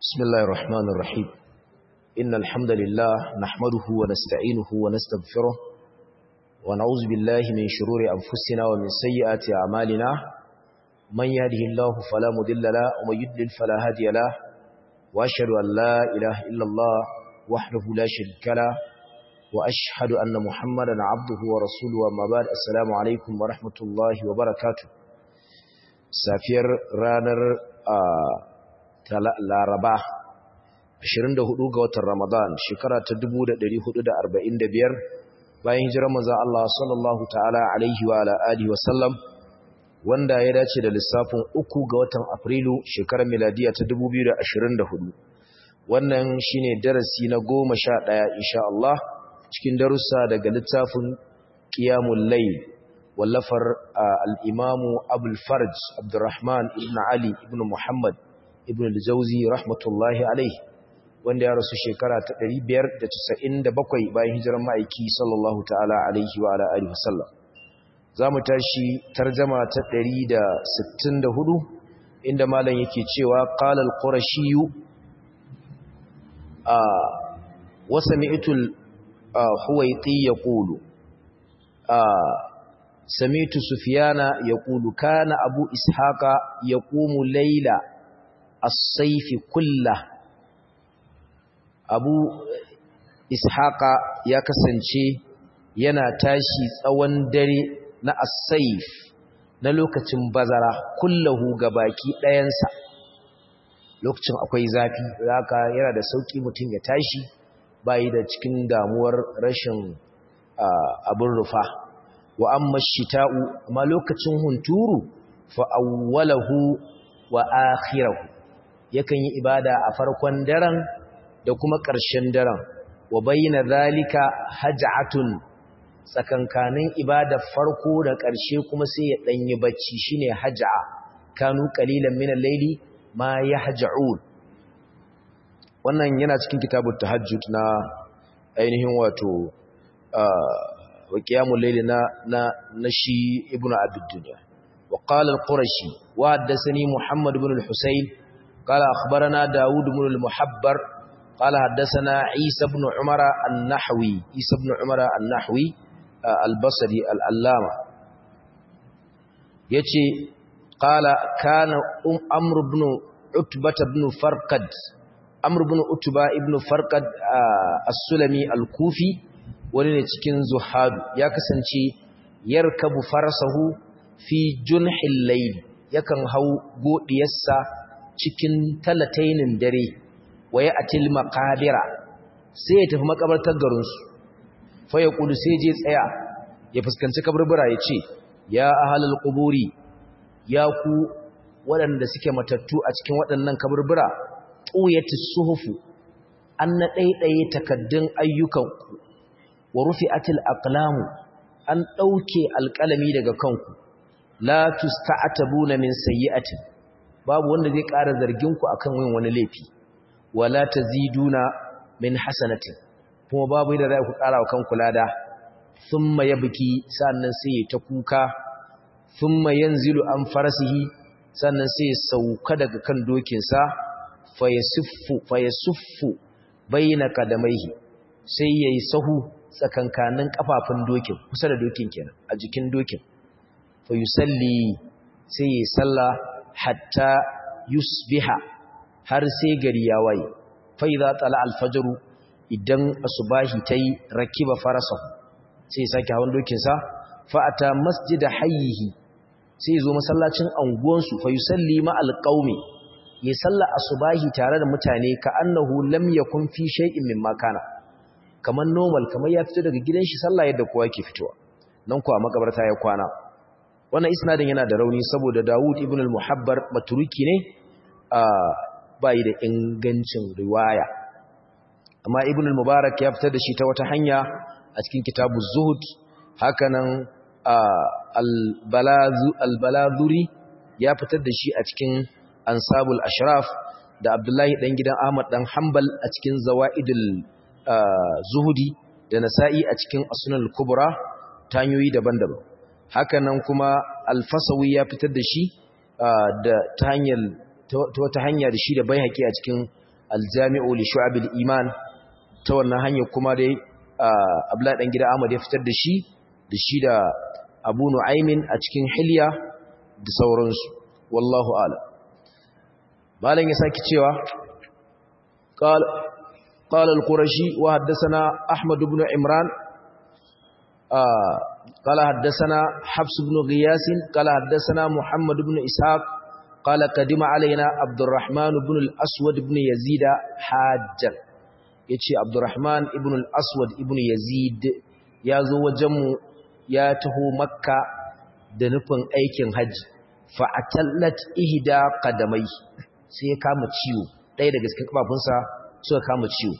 بسم الله الرحمن الرحيم إن الحمد لله نحمده ونستعينه ونستغفره ونعوذ بالله من شرور أنفسنا ومن سيئات أعمالنا من يهده الله فلا مضل له ومن يضلل فلا هادي له وأشهد أن لا إله إلا الله وحده لا شريك له وأشهد أن محمدا عبده ورسوله وما بعد السلام عليكم ورحمة الله وبركاته سافير رانر آه laraba 24 ga watan ramadan shekara ta 1445 bayan hijirar manzon Allah sallallahu ta'ala alaihi wa ala alihi wa sallam wanda ya dace da lissafin 3 ga watan afrilu shekarar miladiya ta 2024 wannan shine darasi na 11 insha Allah cikin darussa daga littafin qiyamul layl wallafar al-imamu abul farj abdurrahman ibn ali ibn muhammad ibn al-jawzi rahmatullahi alaihi wanda ya rasu shekara ta 597 bayan hijirar ma'aiki sallallahu ta'ala alaihi wa ala alihi wasallam zamu tashi tarjuma ta 164 inda malam yake cewa qala al-qurashi a wa sami'tu al-huwayti yaqulu a sami'tu sufyana yaqulu kana abu ishaqa yaqumu layla as-saifi kullah abu ishaqa ya kasance yana tashi tsawon dare na as-saif na lokacin bazara kullahu gabaki ɗayansa lokacin akwai zafi zaka yana da sauki mutum ya tashi bai da cikin damuwar rashin abin rufa wa amma shita'u amma lokacin hunturu fa awwalahu wa akhirahu yakan yi ibada a farkon daren da kuma ƙarshen daren wa bayyana zalika haj'atun tsakankanin ibada farko da ƙarshe kuma sai ya danyi bacci shine haj'a kanu qalilan min al-layli ma yahja'un wannan yana cikin kitabut tahajjud na ainihin wato wa qiyamul layli na na shi ibnu abd dunya wa qala al-qurashi wa haddathani muhammad ibn al-husayn قال أخبرنا داود بن المحبر قال حدثنا عيسى بن عمر النحوي عيسى بن عمر النحوي البصري الألامة يتي قال كان أم أمر بن عتبة بن فرقد أمر بن عتبة بن فرقد السلمي الكوفي ولن cikin zuhadu ya kasance yarkabu farsahu fi junhil layl yakan hau godiyarsa cikin talatainin dare waye atil maqabira sai ya tafi makabartar garinsu fa ya kudu sai je tsaya ya fuskanci kaburbura ya ce ya ahalal quburi ya ku waɗanda suke matattu a cikin waɗannan kaburbura tuyatis suhufu an na ɗaiɗaye takaddun ayyukanku wa rufi'atil aqlamu an ɗauke alƙalami daga kanku la tusta'tabuna min sayyi'atin babu wanda zai ƙara zarginku akan yin wani laifi wala taziduna min hasanatin kuma babu yadda za ku ƙara wa kanku lada thumma yabki sannan sai ta kuka thumma yanzilu an farasihi sannan sai ya sauka daga kan dokinsa fayasuffu fayasuffu baina kadamaihi sai yayi sahu tsakankanin kafafun dokin kusa da dokin kenan a jikin dokin fa yusalli sai yayi sallah hatta yusbiha har sai gari ya waye fa idza tala al-fajr idan asubahi tayi rakiba farasahu sai sake hawan dokin sa fa ata masjid hayyihi sai zo masallacin anguwan su fa yusalli ma al-qaumi ya salla asubahi tare da mutane ka annahu lam yakun fi shay'in mimma kana kaman normal kamar ya fito daga gidan shi sallah yadda kowa ke fitowa nan kuwa makabarta ya kwana wannan isnadin yana da rauni saboda Dawud ibn al-Muhabbar maturuki ne bai da ingancin riwaya amma ibn al-Mubarak ya fitar da shi ta wata hanya a cikin kitabu Zuhud hakanan al-Baladhuri ya fitar da shi a cikin Ansabul Ashraf da Abdullahi dan gidan Ahmad dan Hanbal a cikin Zawaidul Zuhudi da Nasa'i a cikin Asnul Kubra ta hanyoyi daban-daban hakanan kuma alfasawi ya fitar da shi da ta hanyar ta wata hanya da shi da bai haƙi a cikin aljami'u li shu'abil iman ta wannan hanyar kuma dai abdullahi dan gida Ahmad ya fitar da shi da shi da Abu Nu'aymin a cikin Hilya da sauransu wallahu a'lam malam ya saki cewa qala qala al-qurashi wa haddathana ahmad ibn imran qala haddathana hafs ibn ghiyas qala haddathana muhammad ibn ishaq qala qadima alaina abdurrahman ibn al-aswad ibn yazid hajjan yace abdurrahman ibn al-aswad ibn yazid ya zo wajenmu ya taho makka da nufin aikin hajji fa'atallat ihda qadamai sai ya kama ciwo ɗaya daga cikin kafafunsa suka kama ciwo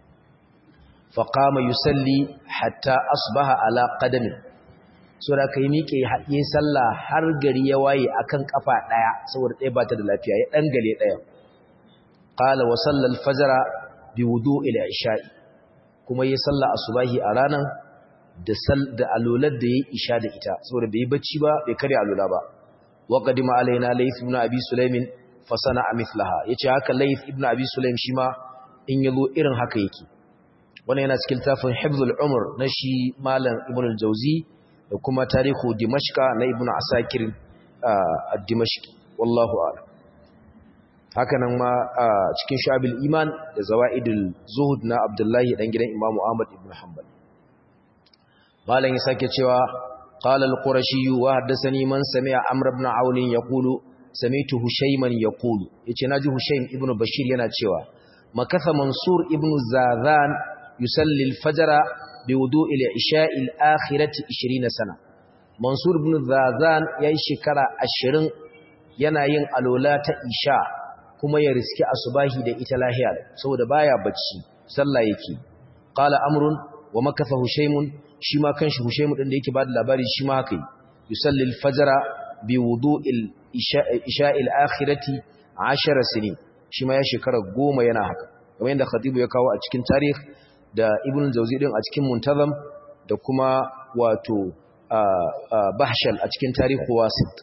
faqama yusalli hatta asbaha ala qadami so da kai miƙe haɗe sallah har gari ya waye akan kafa ɗaya saboda ɗaya bata da lafiya ya dan gale ɗaya qala wa sallal fajra bi wudu'il isha'i kuma yi sallah asubahi a ranan da sal da alular da yayi isha da ita saboda bai bacci ba bai kare alula ba وقدم علينا ليث بن أبي سليم فصنع مثلها yace haka Layth ibn Abi Sulaim shi ma in yazo irin haka yake wannan yana cikin tafin Hifzul Umr na shi Malam Ibn al-Jawzi da kuma Tarihu Dimashqa na Ibn Asakir ad-Dimashqi wallahu a'lam haka nan ma cikin Shu'abil Iman da Zawaidul Zuhud na Abdullahi dan gidan Imam Ahmad ibn Hanbal Malam ya sake cewa قال القرشي وحدثني من سمع عمرو بن عون يقول سمعت هشيما يقول yace naji Hushaym ibn Bashir yana cewa makatha Mansur ibn Zazan yusalli al-fajr biwudu'i al-isha'i al-akhirati 20 sana Mansur ibn Zazan yayi shekara 20 yana yin alola ta isha kuma ya riski asubahi da ita lahiya saboda baya bacci sallah yake qala amrun wa makatha Hushaymun shi ma kanshi Hushaimu din da yake bada labari shi ma haka yi yusalli al-fajra bi wudu'il isha'il akhirati 10 sinin shi ma ya shekara 10 yana haka kamar yadda khatibu ya kawo a cikin tarikh da ibn jawzi din a cikin muntazam da kuma wato bahshal a cikin tarihu wasit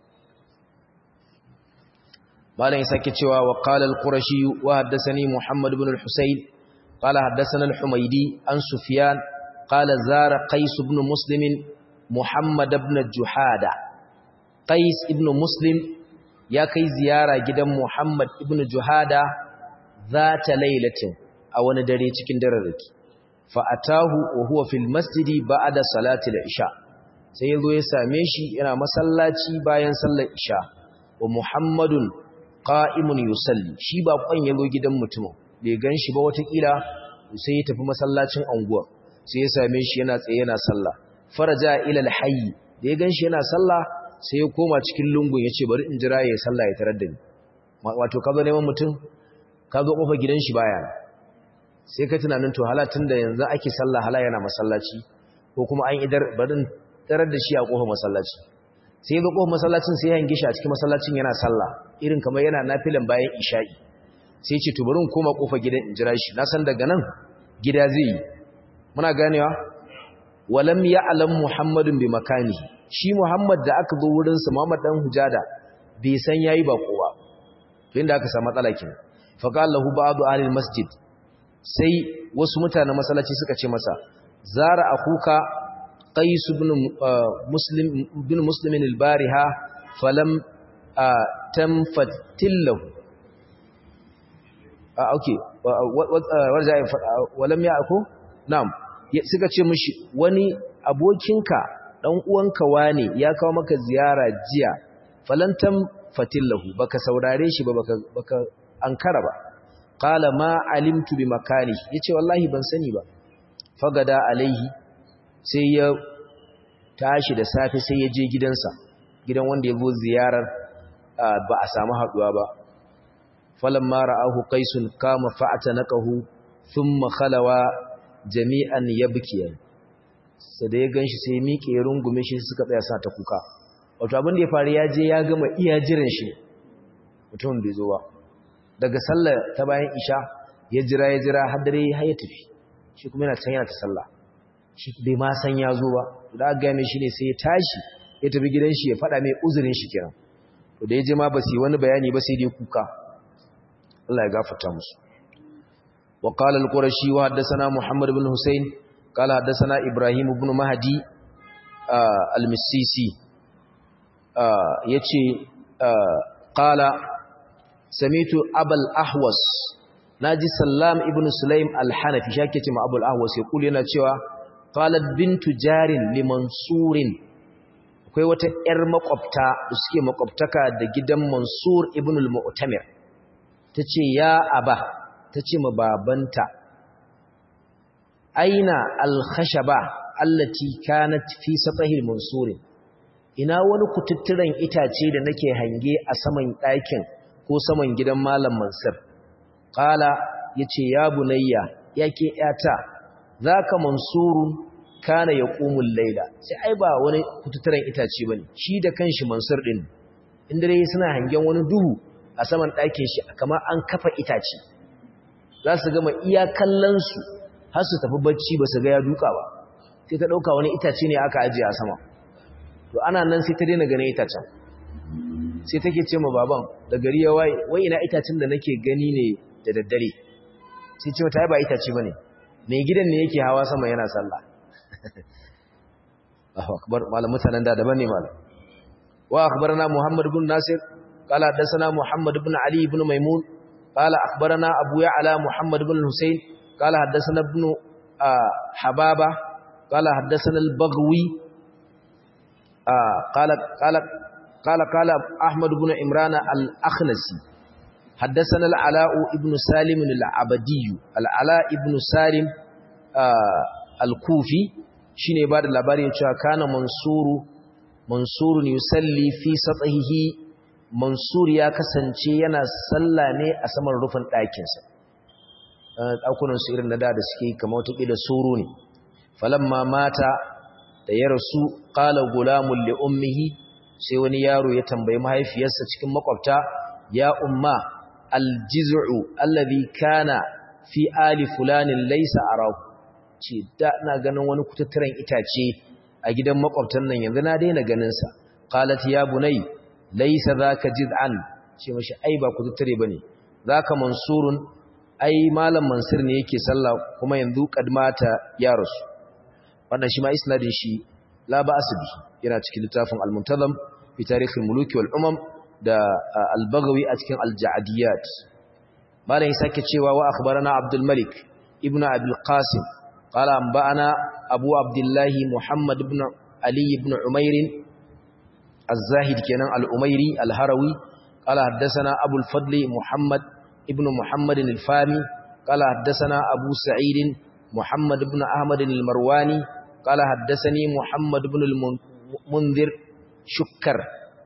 malam sake cewa wa qala al-qurashi wa haddathani muhammad ibn al-husayn qala haddathana al-humaydi an sufyan قال زار قيس بن مسلم محمد بن جحادة قيس بن مسلم يا كي زيارة جدا محمد بن جحادة ذات ليلة أو ندري تكين دررك فأتاه وهو في المسجد بعد صلاة العشاء سيدو يساميشي إنا مسلاتي باين صلى العشاء ومحمد قائم يصلي شيبا قوين يلو جدا متمو بيغنشي بوتك sai ya tafi masallacin anguwa sai ya same shi yana tsaye yana sallah faraja ila alhayy da ya ganshi yana sallah sai ya koma cikin lungun yace bari in jira ya sallah ya tarar da ni wato ka zo neman mutum ka zo kofar gidan shi baya sai ka tunanin to halatun da yanzu ake sallah hala yana masallaci ko kuma an idar bari in tarar da shi a kofar masallaci sai ya zo kofar masallacin sai ya hange shi a cikin masallacin yana sallah irin kamar yana nafilan bayan isha'i sai ya ce to bari in koma kofar gidan in jira shi na san daga nan gida zai yi muna ganewa walam ya'lam muhammadun bi makani shi muhammad da aka zo wurin sa muhammad dan hujada bai san yayi ba kowa to inda aka samu matsala kin fa qala lahu ba'du ahli masjid sai wasu mutanen masallaci suka ce masa zara akuka qais ibn muslim ibn muslim al-bariha falam tamfatillahu ah okay warza walam ya'ku na'am suka ce mishi wani abokinka dan uwanka wane ya kawo maka ziyara jiya falantam fatillahu baka saurare shi ba baka baka ankara ba qala ma alimtu bi makani yace wallahi ban sani ba fagada alaihi sai ya tashi da safe sai ya je gidansa gidan wanda ya zo ziyarar ba a samu haduwa ba falamma ra'ahu qaisun kama fa'atanakahu thumma khalawa jami'an yabkiyan sai da ya ganshi sai miƙe ya rungume shi suka tsaya sa ta kuka wato abin da ya faru ya je ya gama iya jiran shi mutum bai zo ba daga sallar ta bayan isha ya jira ya jira har dare har ya tafi shi kuma yana can yana ta sallah shi bai ma san ya zo ba da aka gane shi ne sai ya tashi ya tafi gidan shi ya faɗa mai uzurin shi kiran to da ya je ma ba su yi wani bayani ba sai dai kuka Allah ya gafarta musu wa qala al-qurashi wa haddathana muhammad ibn husayn qala haddathana ibrahim ibn mahdi al-misisi yace qala samitu abul ahwas naji sallam ibn sulaim al-hanafi shake ce ma abul ahwas ya kula yana cewa qalat bintu jarin limansurin akwai wata yar makwabta da suke makwabtaka da gidan mansur ibn al-mu'tamir tace ya aba tace ma babanta aina al-khashaba allati kanat fi satahil mansurin ina wani kututturen itace da nake hange a saman ɗakin ko saman gidan malam mansur qala yace ya bunayya yake yata zaka mansurun kana yaqumul layla sai ai ba wani kututturen itace bane shi da kanshi mansur din in dare suna hangen wani duhu a saman ɗakin shi kamar an kafa itace za su gama iya kallon su har su tafi bacci ba su ga ya duka ba sai ta dauka wani itace ne aka ajiye a sama to ana nan sai ta daina ganin itacen sai take ce ma baban da gari ya waye wai ina itacen da nake gani ne da daddare sai ce mata ba itace bane mai gidan ne yake hawa sama yana sallah Allahu akbar malam mutanen da daban ne malam wa akhbarana muhammad ibn nasir qala hadathana muhammad ibn ali ibn maimun qala akhbarana abu ya'la muhammad ibn husayn qala hadathana ibn hababa qala hadathana al-baghwi قال قال قال قال احمد بن عمران الاخنسي حدثنا العلاء ابن سالم العبدي العلاء ابن سالم الكوفي shine ba da labarin cewa kana mansuru mansurun yusalli fi sathihi mansur ya kasance yana salla ne a saman rufin ɗakinsa ɗakunan su irin na da da suke kamar wata ƙila soro ne falamma mata da ya rasu qala gulamun li ummihi sai wani yaro ya tambayi mahaifiyarsa cikin makwabta ya umma aljiz'u alladhi kana fi ali fulanin laysa araku ce da ina ganin wani kututturen itace a gidan makwabtan nan yanzu na daina ganin sa qalat ya bunay laysa zaka jiz'an ce mashi ai ba kututture bane zaka mansurun ai malam mansur ne yake sallah kuma yanzu kadmata ya rasu wannan shi ma isnadin shi la ba'as bi yana cikin littafin al-muntazam fi tarikhil muluki wal umam da al-baghawi a cikin al-ja'diyat malam sake cewa wa akhbarana abdul malik ibn abul qasim qala anba'ana abu abdullah muhammad ibn ali ibn umair az-zahid kenan al-umairi al-harawi qala haddathana abul fadl muhammad ibn muhammad al-fami qala haddathana abu sa'id محمد بن أحمد المرواني قال حدثني محمد بن المنذر شكر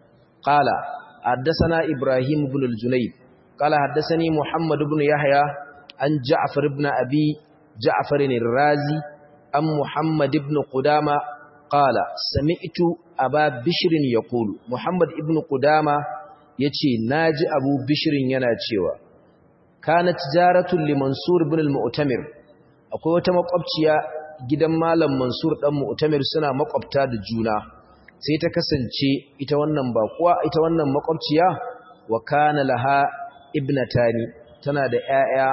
قال حدثنا إبراهيم بن الجنيد قال حدثني محمد بن يحيى عن جعفر بن أبي جعفر الرازي عن محمد بن قدامة قال سمعت أبا بشر يقول محمد بن قدامة يتي ناجي أبو بشر يناتيوا كانت جارة لمنصور بن المؤتمر akwai wata makwabciya gidan malam Mansur dan Mu'tamir suna makwabta da juna sai ta kasance ita wannan bakuwa ita wannan makwabciya wa kana laha ibnatani tana da ƴaƴa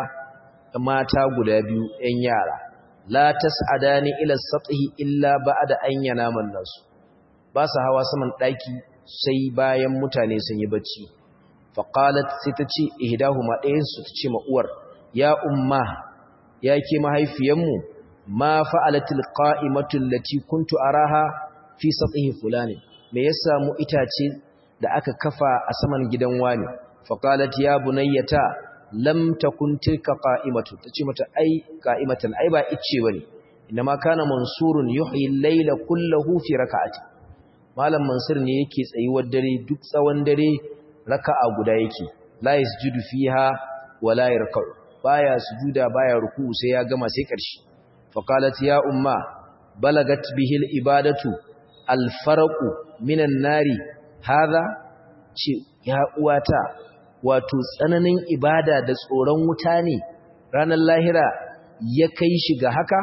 mata guda biyu ƴan yara la tas'adani ila sathi illa ba'da an yanama nasu ba su hawa saman daki sai bayan mutane sun yi bacci fa qalat sai ta ce ihdahuma ɗayan su ta ce ma uwar ya umma ya ke mahaifiyanmu ma fa'alatil qa'imatul lati kuntu araha fi satihi fulani me ya samu itace da aka kafa a saman gidan wani fa qalat ya bunayyata lam takun tilka qa'imatu tace mata ai qa'imatan ai ba icce bane inma kana mansurun yuhyi al-layla kullahu fi rak'ati malam mansur ne yake tsayuwar dare duk tsawon dare raka'a guda yake la yasjudu fiha wala yarka'u baya sujuda baya ruku'u sai ya gama sai ƙarshe faqalat ya umma balagat bihi al-ibadatu al-farqu minan nari hadha ce ya uwata wato tsananin ibada da tsoron wuta ne ranar lahira ya kai shi ga haka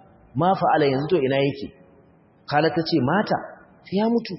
ma fa'ala yanzu to ina yake kala tace mata sai ya mutu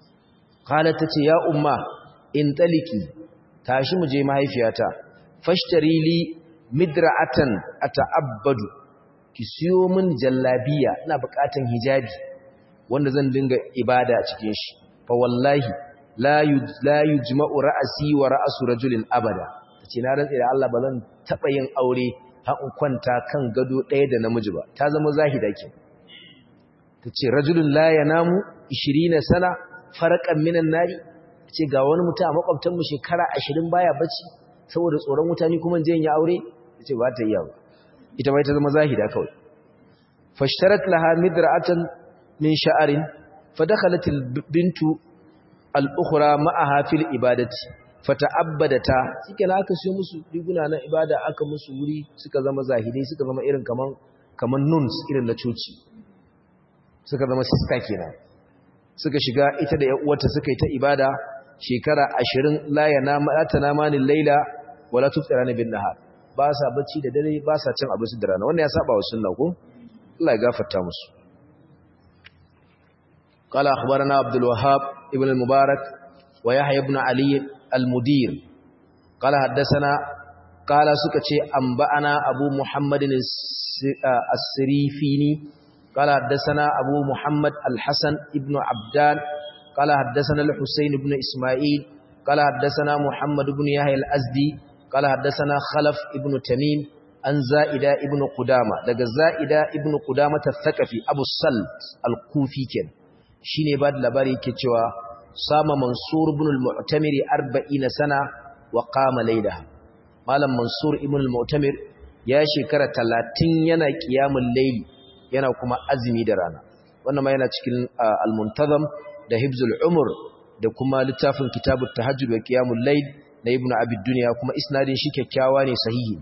kala tace ya umma in taliki tashi mu je mahaifiyata fashtari li midra'atan ata'abbadu ki siyo min jallabiya ina buƙatan hijabi wanda zan dinga ibada a cikin shi fa wallahi la la yujma'u ra'si wa ra'su rajulin abada tace na rantsa da Allah ba zan taba yin aure har in kwanta kan gado ɗaya da namiji ba ta zama zahida ke tace rajulun la yanamu 20 sana farqan minan nari tace ga wani mutum a makwabtan mu shekara 20 baya bacci saboda tsoron mutane kuma je yin aure tace ba ta yi ba ita bai ta zama zahida kawai fashtarat laha midra'atan min sha'arin fadakhalat bintu al-ukhra ma'aha fil ibadati fata'abbadata shike na aka siyo musu riguna na ibada aka musu wuri suka zama zahidai suka zama irin kaman kaman nuns irin na coci suka zama sister kenan suka shiga ita da uwarta suka yi ta ibada shekara 20 la yanama tanamani layla wala tuftirana bin nahar ba sa bacci da dare ba sa cin abinci da rana wannan ya saba wa sunna ko Allah ya gafarta musu قال أخبرنا عبد الوهاب ابن المبارك ويحيى بن علي المدير قال حدثنا قال سكتي أنبأنا أبو محمد السريفيني قال حدثنا أبو محمد الحسن ابن عبدان قال حدثنا الحسين بن إسماعيل قال حدثنا محمد بن يحيى الأزدي قال حدثنا خلف ابن تميم عن زائدة ابن قدامة لقى زائدة ابن قدامة الثقفي أبو السلط الكوفي كان shine ba da labari ke cewa sama mansur ibn al-mu'tamir 40 sana wa qama laylaha malam mansur ibn al-mu'tamir ya shekara 30 yana qiyamul layli yana kuma azumi da rana wannan ma yana cikin al-muntazam da hibzul umur da kuma littafin kitabut tahajjud wa qiyamul layl na ibn abi dunya kuma isnadin shi kyakkyawa ne sahihi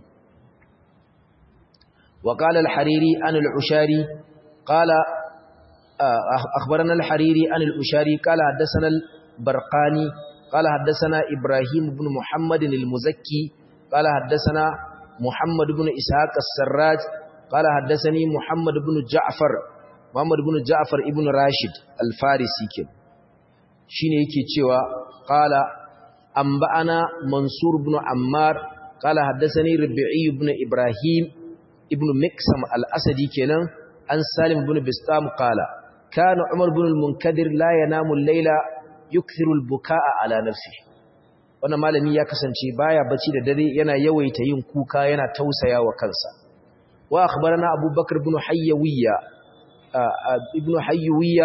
wa qala al-hariri an al-ushari qala أخبرنا الحريري عن الأشاري قال حدثنا البرقاني قال حدثنا إبراهيم بن محمد المزكي قال حدثنا محمد بن إسحاق السراج قال حدثني محمد بن جعفر محمد بن جعفر ابن راشد الفارسي كن شيني yake cewa قال أنبأنا منصور بن عمار قال حدثني ربيعي بن إبراهيم ابن مكسم الأسدي كنان عن سالم بن بسطام قال كان عمر بن المنكدر لا ينام الليل يكثر البكاء على نفسه wannan malami ya kasance baya bacci da dare yana yawaita yin kuka yana tausaya wa kansa wa akhbarana abubakar ibn hayyawiya ibn hayyawiya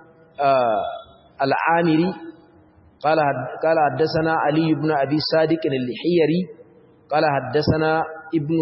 al-amiri qala qala haddathana ali ibn abi sadiq al-hiyari qala haddathana ibn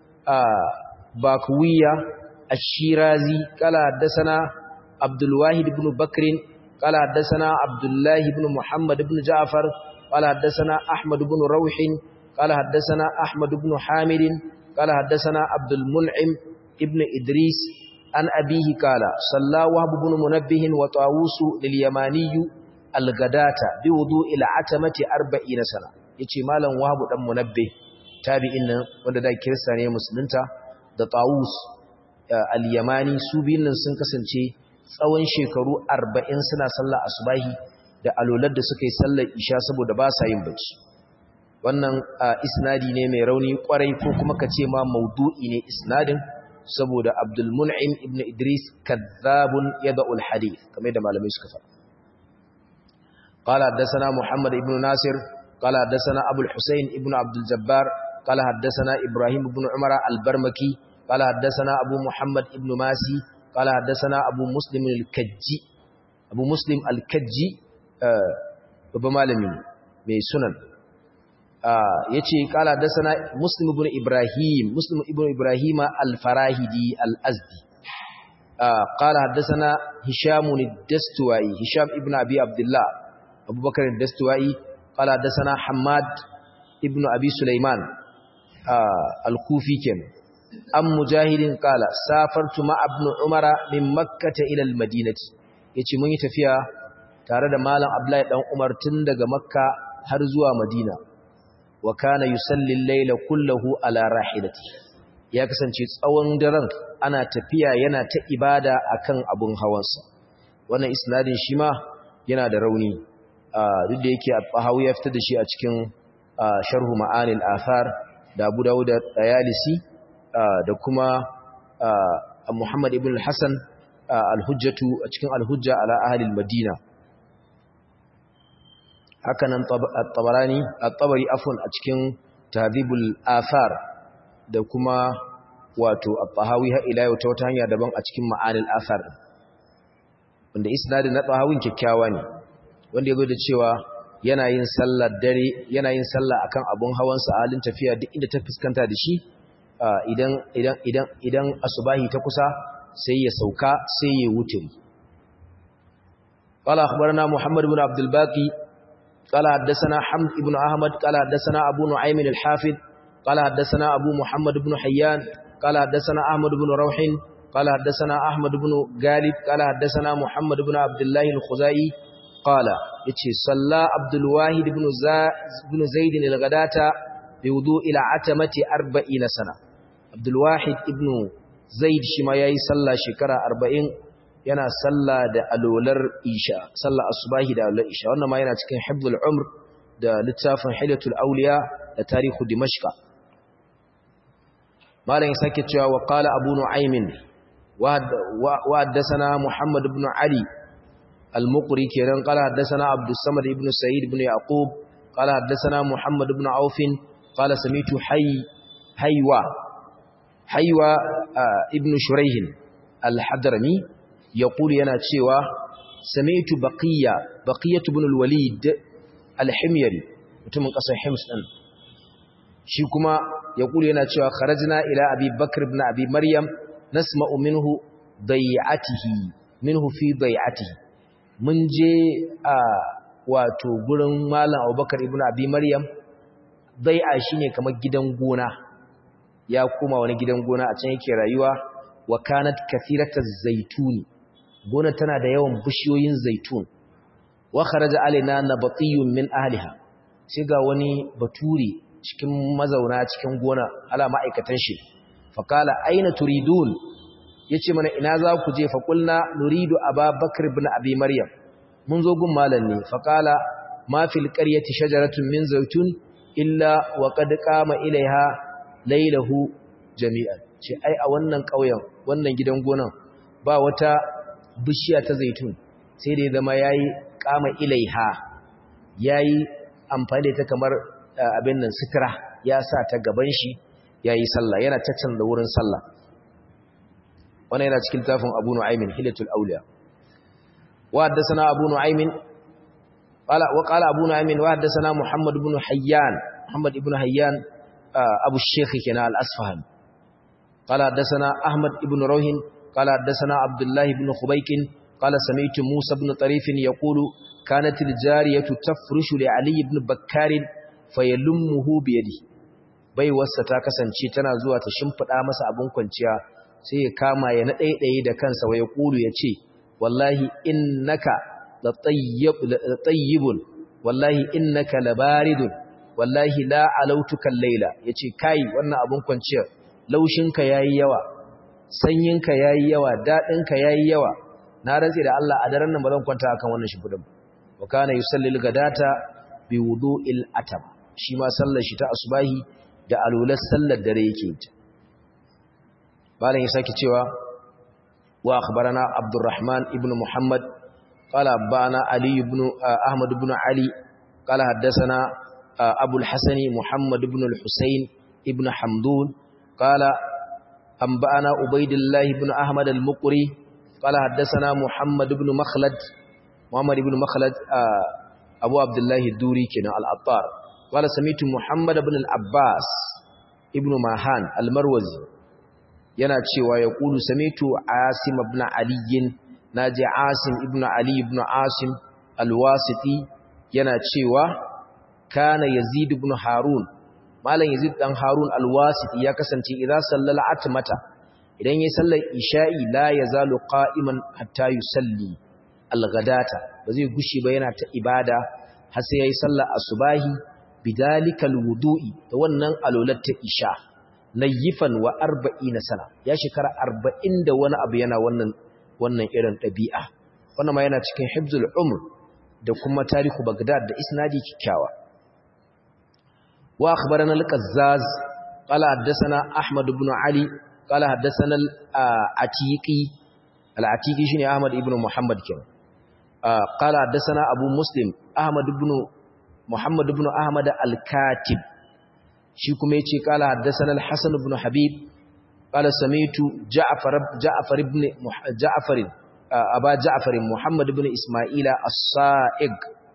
bakwiya الشيرازي قال حدثنا عبد الواحد بن بكر قال حدثنا عبد الله بن محمد بن جعفر قال حدثنا أحمد بن روح قال حدثنا أحمد بن حامد قال حدثنا عبد المنعم ابن إدريس عن أبيه قال صلى وهب بن منبه وطاووس لليماني الغداة بوضوء العتمة أربعين سنة يتي مالا وهب بن منبه تابعين wanda da kirista ne musulunta da Tawus al-Yamani su biyun nan sun kasance tsawon shekaru 40 suna sallar asubahi da alolar da suka yi sallar isha saboda ba sa yin bacci wannan isnadi ne mai rauni kwarai ko kuma ka ce ma maudu'i ne isnadin saboda Abdul Mun'im ibn Idris kadhabun yada'ul hadith kamar da malamai suka faɗa قال حدثنا محمد ابن ناصر قال حدثنا ابو الحسين ابن عبد الجبار قال حدثنا ابراهيم بن عمر البرمكي قال حدثنا ابو محمد ابن ماسي قال حدثنا ابو مسلم الكجي ابو مسلم الكجي babban malami mai sunan yace kala dasana muslim ibn ibrahim muslim ibn ibrahima al-farahidi al-azdi qala hadathana hisham ad-dastuwai hisham ibn abi abdullah abubakar ad-dastuwai qala hadathana hammad ibn abi sulaiman al-kufi ken am mujahidin qala safartu ma ibn umara min makkah ila al-madinati yace mun yi tafiya tare da malam Abdullahi dan Umar tun daga Makka har zuwa Madina wa kana yusalli al-layla kullahu ala rahilati ya kasance tsawon daren ana tafiya yana ta ibada akan abun hawansa wannan isnadin shi ma yana da rauni duk da yake Bahawi ya fitar da shi a cikin sharhu ma'anil athar da Abu Dawud da Tayalisi da kuma Muhammad ibn al-Hasan al-Hujjatu a cikin al-Hujja ala ahli al-Madina haka nan at-Tabarani at-Tabari afwan a cikin Tahdhibul Athar da kuma wato at-Tahawi ha ila yau ta wata hanya daban a cikin Ma'anil Athar wanda isnadin na Tahawin kyakkyawa ne wanda yazo da cewa yana yin sallar dare yana yin sallah akan abun hawansa a halin tafiya duk inda ta fuskanta da shi idan idan idan idan asubahi ta kusa sai ya sauka sai ya wuturi qala akhbarana muhammad ibn abdul baqi qala haddathana hamd ibn ahmad qala haddathana abu nu'aym al-hafid qala haddathana abu muhammad ibn hayyan qala haddathana ahmad ibn rawhin qala haddathana ahmad ibn galib qala haddathana muhammad ibn abdullah al-khuzai qala yace salla abdul wahid ibn ibn zaid al-ghadata bi wudu'i al-atamati 40 sana abdul wahid ibn zaid shi ma yayi sallah shekara 40 yana sallah da alolar isha sallah asubahi da alolar isha wannan ma yana cikin hibdul umr da littafin hilatul awliya da tarihu dimashqa malam sake cewa wa qala abu nu'aymin wa haddathana muhammad ibn ali al-muqri kiran qala haddathana abdus samad ibn sa'id ibn yaqub qala haddathana muhammad ibn auf qala samitu hay haywa haywa ibn shuraihin al-hadrami yaqulu yana cewa sami'tu baqiya baqiyatu ibn al-walid al-himyari mutumin kasar hims din shi kuma yaqulu yana cewa kharajna ila abi bakr ibn abi maryam nasma'u minhu dai'atihi minhu fi dai'atihi mun je a wato gurin malam abubakar ibn abi maryam dai'a shine kamar gidan gona ya koma wani gidan gona a can yake rayuwa wa kanat kathirataz zaituni gona tana da yawan bishiyoyin zaitun wa kharaja alaina nabatiyun min ahliha sai ga wani baturi cikin mazauna cikin gona ala ma'aikatan shi faqala aina turidun yace mana ina za ku je faqulna nuridu ababakar ibn abi maryam mun zo gun malam ne faqala ma fil qaryati shajaratun min zaitun illa wa qad qama ilaiha lailahu jami'an ce ai a wannan ƙauyen wannan gidan gonan ba wata bishiya ta zaitun sai da ya zama yayi kama ilaiha yayi amfani da ta kamar abin nan sitira ya sa ta gaban shi yayi sallah yana da wurin sallah wannan yana cikin tafin Abu Nu'aymin Hilatul Awliya wa haddathana Abu Nu'aymin qala wa qala Abu Nu'aymin wa haddathana Muhammad ibn Hayyan Muhammad ibn Hayyan أبو الشيخ كنا الأسفهان قال حدثنا أحمد بن روح قال حدثنا عبد الله بن خبيك قال سمعت موسى بن طريف يقول كانت الجارية تفرش لعلي بن بكار فيلمه بيده bai wasa ta kasance tana zuwa ta shimfida masa abun kwanciya sai ya kama ya na ɗaiɗaye da kansa wa ya kulu ya ce wallahi innaka la tayyibun wallahi innaka labaridun wallahi la alautukan laila yace kai wannan abun kwanciyar laushinka yayi yawa sanyinka yayi yawa dadinka yayi yawa na rantsi da Allah a daren nan ba zan kwanta akan wannan shimfidin wa kana yusallil gadata bi wudu'il atam shi ma sallar shi ta asubahi da alular sallar dare yake yi bayan ya saki cewa wa akhbarana abdurrahman ibn muhammad qala bana ali ibn ahmad ibn ali qala haddathana أبو الحسن محمد بن الحسين ابن حمدون قال أنبأنا عبيد الله بن أحمد المقري قال حدثنا محمد بن مخلد محمد بن مخلد أبو عبد الله الدوري كنا الأطار قال سميت محمد بن العباس ابن ماهان المروزي yana cewa ya kulu samitu asim ibn ali naji asim ibn ali ibn asim alwasiti yana cewa kana yazid ibn harun malam yazid dan harun alwasiti ya kasance idza sallala atmata idan yayin sallar isha'i la yazalu qa'iman hatta yusalli alghadata ba zai gushi ba yana ta ibada har sai yayi sallar asubahi bidalikal wudu'i da wannan alolat ta isha nayyifan wa 40 sana ya shekara 40 da wani abu yana wannan wannan irin dabi'a wannan ma yana cikin hibzul umr da kuma tarihu bagdad da isnadi kikkiawa wa akhbarana al-qazzaz qala haddathana ahmad ibn ali qala haddathana al-atiqi al-atiqi shine ahmad ibn muhammad kenan qala haddathana abu muslim ahmad ibn muhammad ibn ahmad al-katib shi kuma yace qala haddathana al-hasan ibn habib qala sami'tu ja'far ja'far ibn ja'far aba ja'far muhammad ibn isma'ila as-sa'ig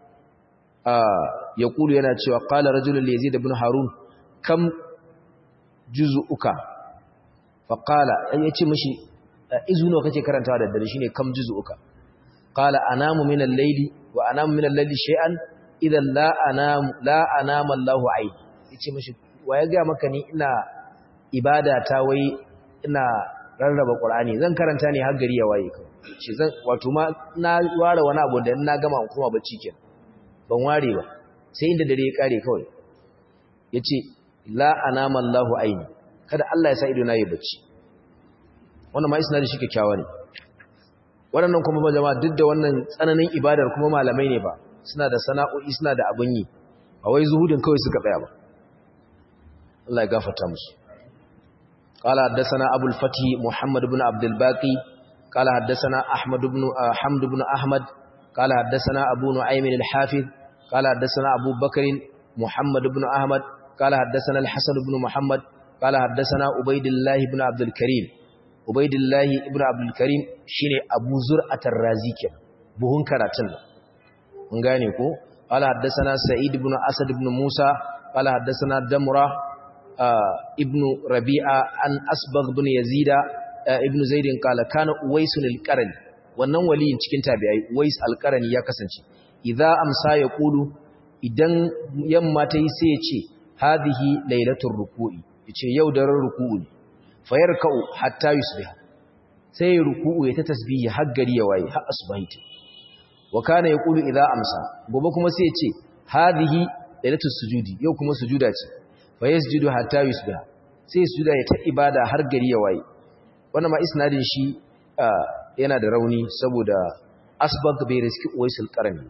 yaqulu yana cewa qala rajulun li yazid ibn harun kam juz'uka fa qala yace mishi izu nawa kake karantawa da dare shine kam juz'uka qala anamu min al-layli wa anamu min al-layli shay'an idan la anamu la anama Allahu ayn yace mishi wa ya ga maka ni ina ibada ta wai ina rarraba qur'ani zan karanta ne har gari ya waye kawai shi zan wato ma na ware wani abu da na gama in kuma bacci kenan ban ware ba sai inda dare ya kare kawai yace la anama Allahu ayn kada Allah ya sa ido na yi bacci wannan ma isnadi shi kyakkyawa ne waɗannan kuma ba jama'a duk da wannan tsananin ibadar kuma malamai ne ba suna da sana'o'i suna da abin yi a wai zuhudin kawai suka tsaya ba Allah ya gafarta musu قال حدثنا أبو الفتح محمد بن عبد الباقي قال حدثنا أحمد بن حمد بن أحمد قال حدثنا أبو نعيم الحافظ قال حدثنا أبو بكر محمد بن أحمد قال حدثنا الحسن بن محمد قال حدثنا عبيد الله بن عبد الكريم عبيد الله بن عبد الكريم شيني أبو زرعة الرازي كده بهون كراتن mun gane ko qala haddathana sa'id ibn asad ibn musa qala haddathana damra ibn rabi'a an asbagh ibn yazida ibn zaid qala kana uwais al-qarni wannan waliyin cikin tabi'ai uwais al-qarni ya kasance idza amsa yaqulu idan yamma ta yi sai ya ce hadhihi lailatul ruku'i yace yau daren ruku'u ne fayarka'u hatta yusbih sai ruku'u ya ta tasbihi har gari ya waye har asbahi wa kana yaqulu idza amsa gobe kuma sai ya ce hadhihi lailatul sujudi yau kuma sujuda ce fa yasjudu hatta yusbiha sai sujuda ya ta ibada har gari ya waye wannan ma isnadin shi yana da rauni saboda asbag bai riski uwaisul qarni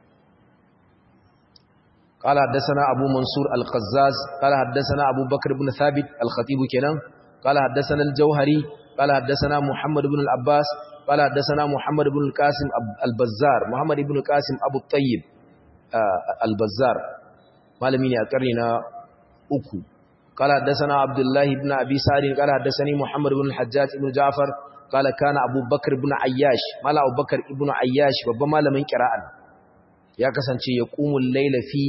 قال حدثنا أبو منصور القزاز قال حدثنا أبو بكر بن ثابت الخطيب كنان قال حدثنا الجوهري قال حدثنا محمد بن العباس قال حدثنا محمد بن القاسم البزار محمد بن القاسم أبو الطيب البزار معلمين أكرنا أكو قال حدثنا عبد الله بن أبي سعد قال حدثني محمد بن الحجاج بن جعفر قال كان أبو بكر بن عياش مالا أبو بكر بن عياش وبما لم يقرأ ya kasance ya ƙumun laila fi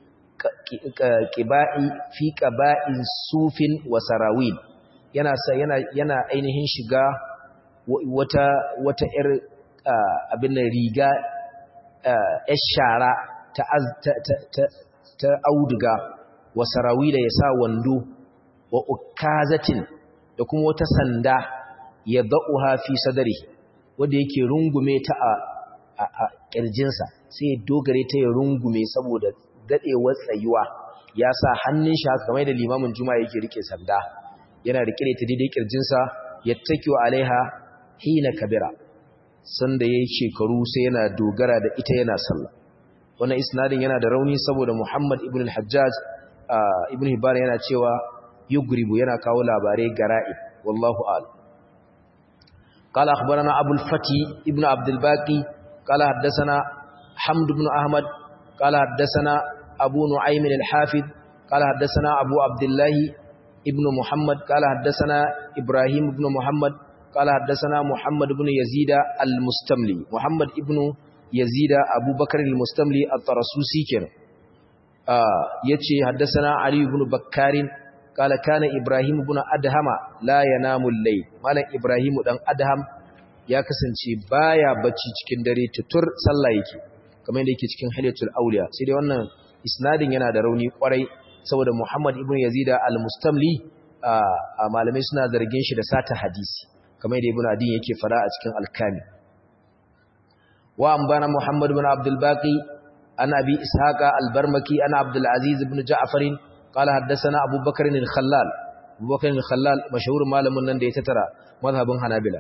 ƙiba'i fi ƙaba'in sufin wa sarawin yana yana yana ainihin shiga wata wata ƴar abin riga ƴar shara ta ta ta auduga wa sarawila ya sa wando wa ukazatin da kuma wata sanda ya da'uha fi sadari wanda yake rungume ta a a kirjinsa sai ya dogare ta ya rungume saboda dadewar tsayuwa ya sa hannun shi haka kamar da limamin juma'a yake rike sanda yana rike ta daidai kirjinsa yattakiwa alaiha hina kabira sanda yayin shekaru sai yana dogara da ita yana sallah wannan isnadin yana da rauni saboda Muhammad ibn al-Hajjaj ibn Hibban yana cewa yugribu yana kawo labarai gara'ib wallahu a'lam قال أخبرنا أبو الفتي ابن عبد الباقي قال حدثنا حمد بن أحمد قال حدثنا أبو نعيم الحافظ قال حدثنا أبو عبد الله ابن محمد قال حدثنا إبراهيم بن محمد قال حدثنا محمد بن يزيد المستملي محمد ابن يزيد أبو بكر المستملي الطرسوسي كان آه يتشي حدثنا علي بن بكار قال كان إبراهيم بن أدهم لا ينام الليل مالا إبراهيم بن أدهم ya kasance baya bacci cikin dare tutur sallah yake kamar yadda yake cikin haliyatul auliya sai dai wannan isnadin yana da rauni kwarai saboda Muhammad ibn Yazid al-Mustamli a malamai suna zargin shi da sata hadisi kamar yadda Ibn Adin yake fara a cikin al-Kami wa ambana Muhammad ibn Abdul Baqi an Abi Ishaqa al-Barmaki an Abdul Aziz ibn Ja'far qala haddathana Abu Bakr al-Khallal Abu Bakr al-Khallal mashhur malamin nan da ya tattara mazhabin Hanabila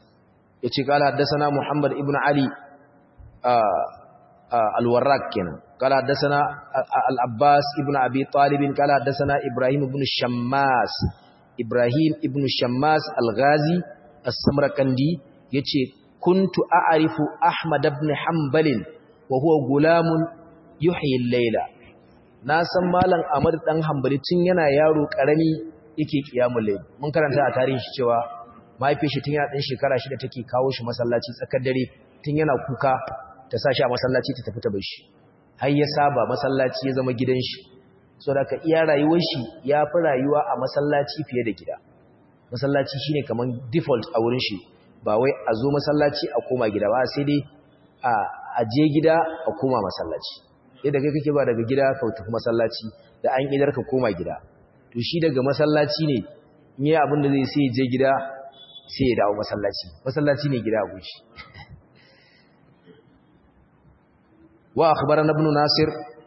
yace qala haddathana Muhammad ibn Ali al-Warraq kenan قال حدثنا العباس ابن أبي طالب قال حدثنا إبراهيم بن الشماس إبراهيم ابن الشماس الغازي السمرقندي يتي كنت أعرف أحمد بن حنبل وهو غلام يحيي الليل ناسا مالن أمر دان حنبل tun yana yaro karami yake kiyamul layl mun karanta a tarihi cewa mahaifiyar shi tun yana dan shekara shida take kawo shi masallaci tsakar dare tun yana kuka ta sa shi a masallaci ta tafi ta bar shi har ya saba masallaci ya zama gidan shi so da ka iya rayuwar shi ya fi rayuwa a masallaci fiye da gida masallaci shine kaman default a wurin shi ba wai a zo masallaci a koma gida ba sai dai a je gida a koma masallaci yadda kai kake ba daga gida ka tafi masallaci da an idar ka koma gida to shi daga masallaci ne in yi abin da zai sai je gida sai ya dawo masallaci masallaci ne gida a gushi wa akhbarana ibn nasir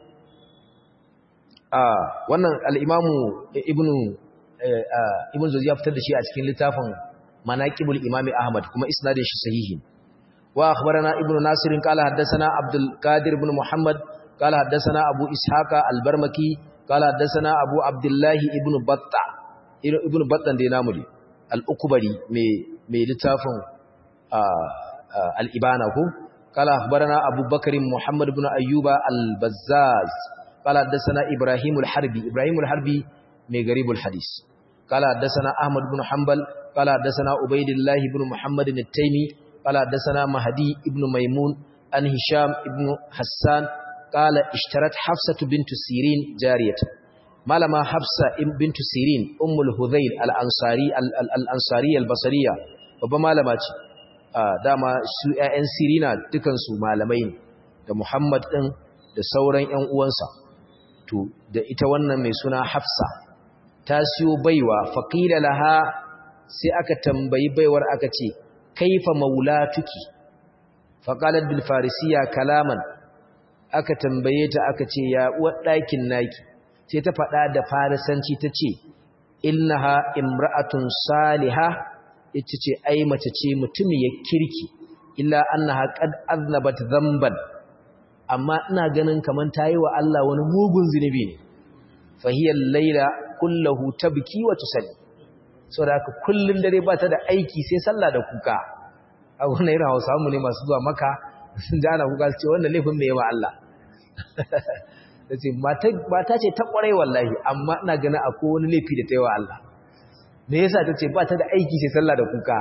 ah wannan al-imamu ibnu ibn zuzi ya fitar da shi a cikin littafin manaqibul imami ahmad kuma isnadin shi sahihi wa akhbarana ibnu nasir qala haddathana abdul qadir ibn muhammad qala haddathana abu ishaqa al-barmaki qala haddathana abu abdullah ibn batta ibn battan da namu ne al-ukbari mai mai littafin al-ibana ko قال أخبرنا أبو بكر محمد بن أيوب البزاز قال حدثنا إبراهيم الحربي إبراهيم الحربي من غريب الحديث قال حدثنا أحمد بن حنبل قال حدثنا عبيد الله بن محمد التيمي قال حدثنا مهدي بن ميمون عن هشام بن حسان قال اشترت حفصة بنت سيرين جارية malama Hafsa bint Sirin ummul Hudhayl al-Ansari al-Ansari al-Basriya babba malama ce dama su ƴaƴan Sirina dukan su malamai ne da Muhammad din da sauran ƴan uwansa to da ita wannan mai suna Hafsa ta siyo baiwa faqila laha sai aka tambayi baiwar aka ce kaifa maulatuki faqalat bil farisiya kalaman aka tambaye ta aka ce ya uwar ɗakin naki sai ta faɗa da farisanci ta ce innaha imra'atun saliha ita ce ai mace ce mutumiyar kirki illa annaha qad aznabat dhanban amma ina ganin kaman tayi wa Allah wani mugun zinubi ne fa hiya al-laila kulluhu tabki wa tusalli saboda haka kullun dare ba ta da aiki sai sallah da kuka a wannan irin Hausa mu ne masu zuwa maka sun ji ana kuka su ce wannan laifin me yawa Allah ta ce mata ce ta kwarai wallahi amma ina gani akwai wani laifi da ta yi wa Allah me yasa ta ce ba ta da aiki sai sallah da kuka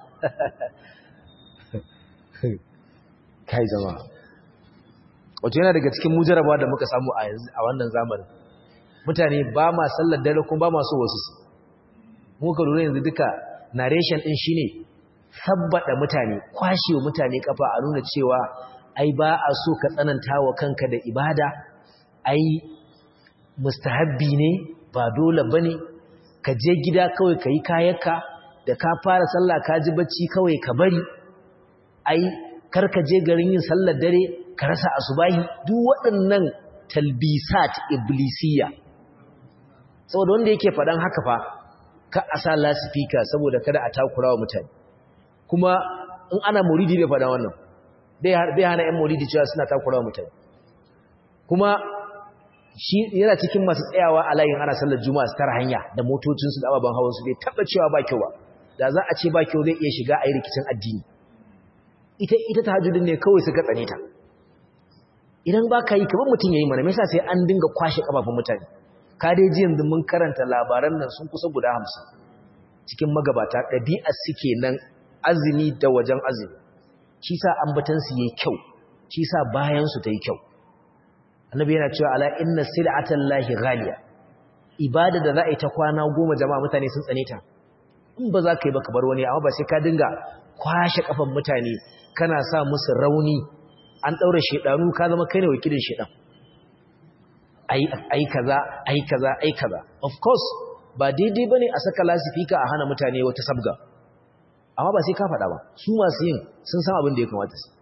kai zama wato yana daga cikin mujaraba da muka samu a wannan zamanin mutane ba ma sallar dare kuma ba ma so wasu su muka lura yanzu duka narration din shine sabbada mutane kwashewa mutane kafa a nuna cewa ai ba a so ka tsananta wa kanka da ibada ai mustahabbi ne ba dole bane ka je gida kawai kai kayanka da ka fara sallah ka ji bacci kawai ka bari ai kar ka je garin yin sallar dare ka rasa asubahi duk waɗannan talbisat iblisiyya saboda wanda yake faɗan haka fa ka asa lasifika saboda kada a takura wa mutane kuma in ana maulidi bai faɗa wannan bai hana ‘yan maulidi cewa suna takura wa mutane kuma shi yana cikin masu tsayawa a layin ana sallar juma'a su tara hanya da motocinsu da ababen hawansu bai taɓa cewa ba kyau ba da za a ce ba kyau zai iya shiga a yi rikicin addini ita ita ta hajjudin ne kawai suka tsane ta idan ba ka yi kamar mutum ya yi mana mai sai an dinga kwashe ƙafafun mutane ka dai ji yanzu mun karanta labaran nan sun kusa guda hamsin cikin magabata ɗabi'a suke nan azumi da wajen azumi shi sa ambatansu yayi kyau shi sa bayansu ta yi kyau annabi yana cewa ala inna sil'atan lahi ghaliya ibada da za a yi ta kwana goma jama'a mutane sun tsane ta in ba za ka yi ba ka bar wani amma ba sai ka dinga kwashe kafan mutane kana sa musu rauni an daura shedanu ka zama kai ne wakilin shedan ai ai kaza ai kaza ai kaza of course ba daidai bane a saka lasifika a hana mutane wata sabga amma ba sai ka faɗa ba su masu yin sun san abin da ya kamata su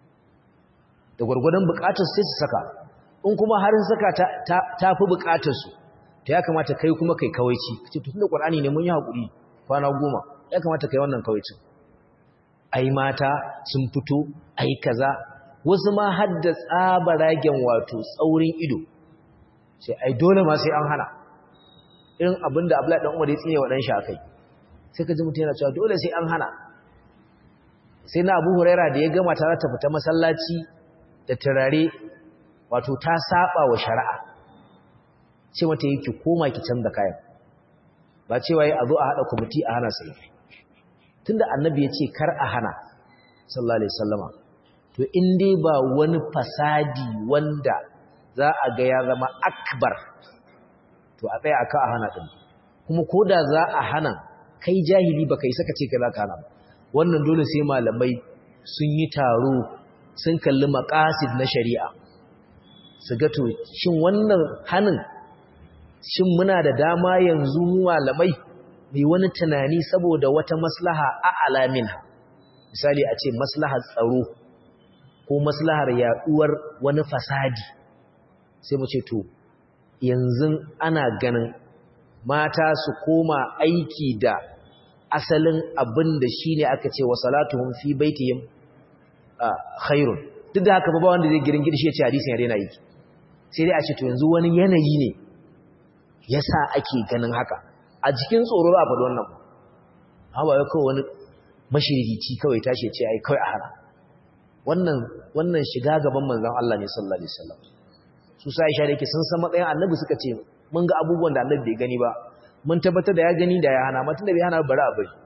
da gwargwadon bukatar sai su saka in kuma har saka ta fi bukatar su ta ya kamata kai kuma kai kawaici ce tun da ƙwar'ani ne mun yi haƙuri kwana goma ya kamata kai wannan kawaicin ai mata sun fito ai kaza wasu ma hadda tsabaragen wato tsaurin ido sai ai dole ma sai an hana irin abinda Abdullahi dan Umar ya tsine wa dan shi akai sai ka ji mutum yana cewa dole sai an hana sai na Abu Huraira da ya gama ta ta fita masallaci da turare wato ta saba wa shari'a ce mata yake koma ki canza kayan ba cewa yi a zo a haɗa kwamiti a hana sai tunda annabi ya ce kar a hana sallallahu alaihi sallama to in dai ba wani fasadi wanda za a ga ya zama akbar to a tsaya aka a hana ɗin kuma ko da za a hana kai jahili ba kai saka ce ka za ka hana wannan dole sai malamai sun yi taro sun kalli makasid na shari'a su ga to shin wannan hanin shin muna da dama yanzu mu malamai mai wani tunani saboda wata maslaha a alamin misali a ce maslahar tsaro ko maslahar yaduwar wani fasadi sai mu ce to yanzu ana ganin mata su koma aiki da asalin abin da shi ne aka ce wa salatuhun fi baitihim khairun duk da haka ba wanda zai girin gidishi ya ce hadisin ya daina yi sai dai a ce to yanzu wani yanayi ne yasa ake ganin haka a cikin tsoro za a faɗi wannan hawa ya kawai wani mashirici kawai tashi ce ai kawai a hana wannan wannan shiga gaban manzon Allah ne sallallahu alaihi wasallam su sa Aisha da yake sun san matsayin Annabi suka ce mun ga abubuwan da Annabi bai gani ba mun tabbatar da ya gani da ya hana amma tunda bai hana bari a bari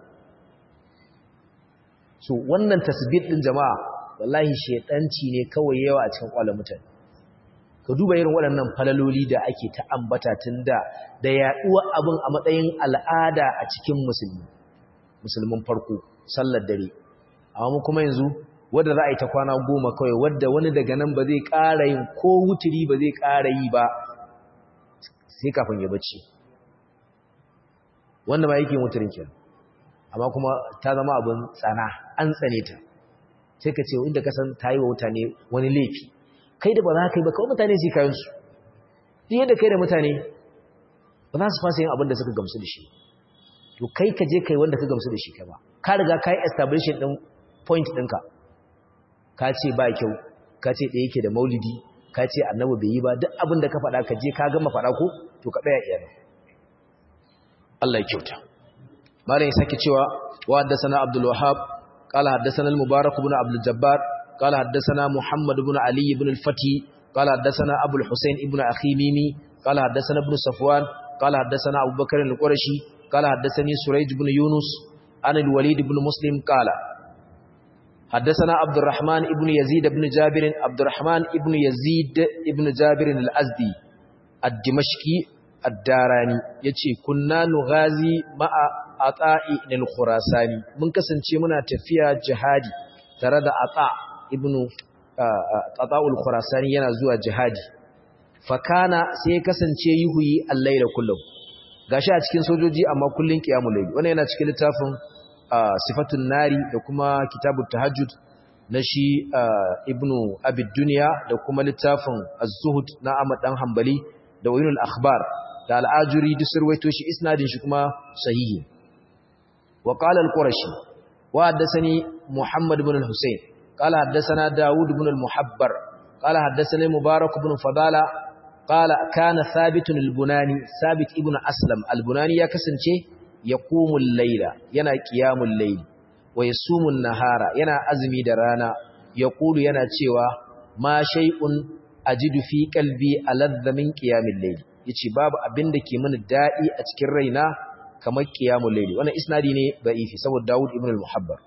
so wannan tasbih din jama'a wallahi shedanci ne kawai yawa a cikin kwalon mutane ka duba irin waɗannan falaloli da ake ta ambata tun da da yaɗuwa abin a matsayin al'ada a cikin musulmi musulmin farko sallar dare amma mu kuma yanzu wadda za a yi ta kwana goma kawai wadda wani daga nan ba zai ƙara yin ko wuturi ba zai ƙara yi ba sai kafin ya bacci wanda ma yake wuturin kenan amma kuma ta zama abin tsana an tsane ta sai ka ce inda ka san ta yi wa mutane wani laifi kai da ba za ka yi ba kawai mutane su yi kayansu duk yadda kai da mutane ba za su fasa yin abin da suka gamsu da shi to kai ka je kai wanda ka gamsu da shi kai ba ka riga ka yi establishing ɗin point ɗinka ka ce ba kyau ka ce ɗaya yake da maulidi ka ce annabi bai yi ba duk abin da ka faɗa ka je ka gama faɗa ko to ka tsaya iya Allah ya kyauta malam ya sake cewa wa haddathana Abdul Wahhab qala haddathana al-Mubarak ibn Abdul Jabbar قال حدثنا محمد بن علي بن الفتي قال حدثنا أبو الحسين ابن أخي ميمي قال حدثنا ابن صفوان قال حدثنا أبو بكر القرشي قال حدثني سريج بن يونس عن الوليد بن مسلم قال حدثنا عبد الرحمن ابن يزيد بن جابر عبد الرحمن ابن يزيد ابن جابر الأزدي الدمشقي الداراني يتي كنا نغازي مع عطاء الخراساني من كسنتي منا تفيا جهادي tare da ata ibnu ata'ul khurasani yana zuwa jihadi fakana sai ya kasance yuhuyi al-layla kullum gashi a cikin sojoji amma kullun qiyamul layl wannan yana cikin littafin sifatun nari da kuma kitabut tahajjud na shi ibnu abid dunya da kuma littafin az-zuhud na Ahmad dan Hanbali da wayinul akhbar da al-ajuri duk surwaito shi isnadin shi kuma sahihi wa qala al-qurashi wa haddathani muhammad ibn al-husayn qala haddathana daud ibn al-muhabbar qala haddathani mubarak ibn fadala qala kana thabit al-bunani thabit ibn aslam al-bunani ya kasance yaqumul layla yana qiyamul layl wa yasumun nahara yana azumi da rana yaqulu yana cewa ma shay'un ajidu fi qalbi aladha min qiyamil layl yace babu abin da ke mini dadi a cikin raina kamar qiyamul layl wannan isnadi ne da'ifi saboda Dawud ibn al-Muhabbar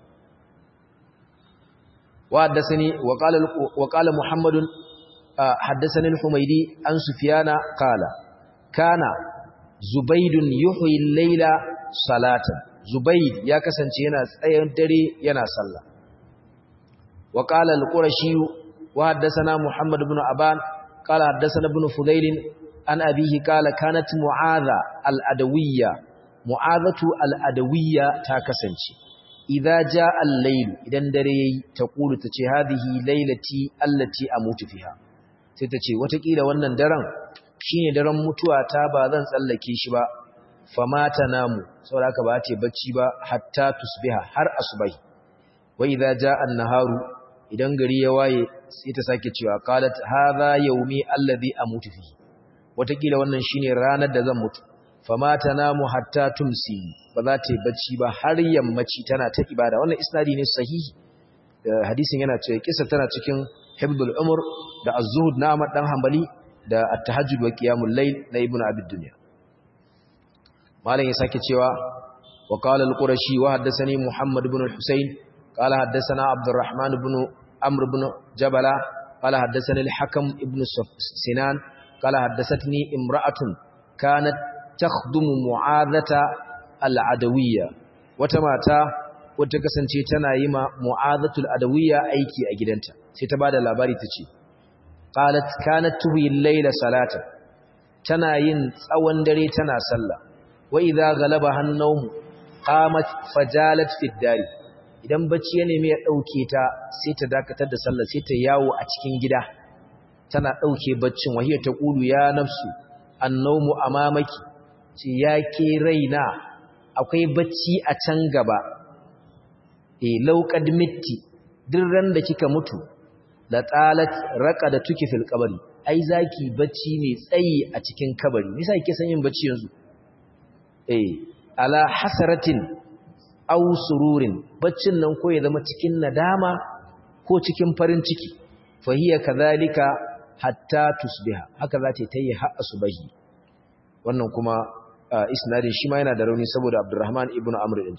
wa haddathani wa qala wa qala Muhammad haddathani al-Humaydi an Sufyana qala kana Zubaydun yuhyi al-layla salatan Zubayd ya kasance yana tsayen dare yana sallah wa qala al-Qurashi wa haddathana Muhammad ibn Aban qala haddathana ibn Fudail an abihi qala kanat Mu'adha al-Adawiyya Mu'adhatu al-Adawiyya ta kasance idza jaa al-layl idan dare yayi taqulu tace hadhihi laylati allati amutu fiha sai tace watakila wannan daren shine daren mutuwa ta ba zan tsallake shi ba famata namu saboda haka ba ta bacci ba hatta tusbiha har asubai wa idza jaa an-naharu idan gari ya waye sai ta sake cewa qalat hadha yawmi alladhi amutu fihi watakila wannan shine ranar da zan mutu fama tanamu hatta tumsi ba za ta yi bacci ba har yammaci tana ta ibada wannan isnadi ne sahihi hadisin yana cewa kisa tana cikin hibdul umur da az-zuhud na Ahmad dan Hanbali da at-tahajjud wa qiyamul layl na Ibn Abi Dunya malam ya sake cewa wa qala al-qurashi wa haddathani Muhammad ibn al-Husayn qala haddathana Abdurrahman ibn Amr ibn Jabala qala haddathani al-Hakam ibn Sinan qala haddathatni imra'atun kanat takhdumu mu'adhata al-adawiyya wata mata wata kasance tana yi ma mu'adhatul adawiyya aiki a gidanta sai ta bada labari tace qalat kanat tuhi al-layla salata tana yin tsawon dare tana sallah wa idza galaba hannawm qamat fajalat fi dari idan bacci ya nemi ya dauke ta sai ta dakatar da sallah sai ta yawo a cikin gida tana dauke baccin wahiya ta qulu ya nafsu annawmu amamaki ce yake raina akwai bacci a can gaba e lauqad mitti duk ran da kika mutu la talat raqada tuki fil qabri ai zaki bacci ne tsayi a cikin kabari nisa kike san yin bacci yanzu eh ala hasaratin aw sururin baccin nan ko ya zama cikin nadama ko cikin farin ciki fa hiya kadhalika hatta tusbiha haka za ta yi har asubahi wannan kuma isnadin shi ma yana da rauni saboda Abdurrahman ibn Amr din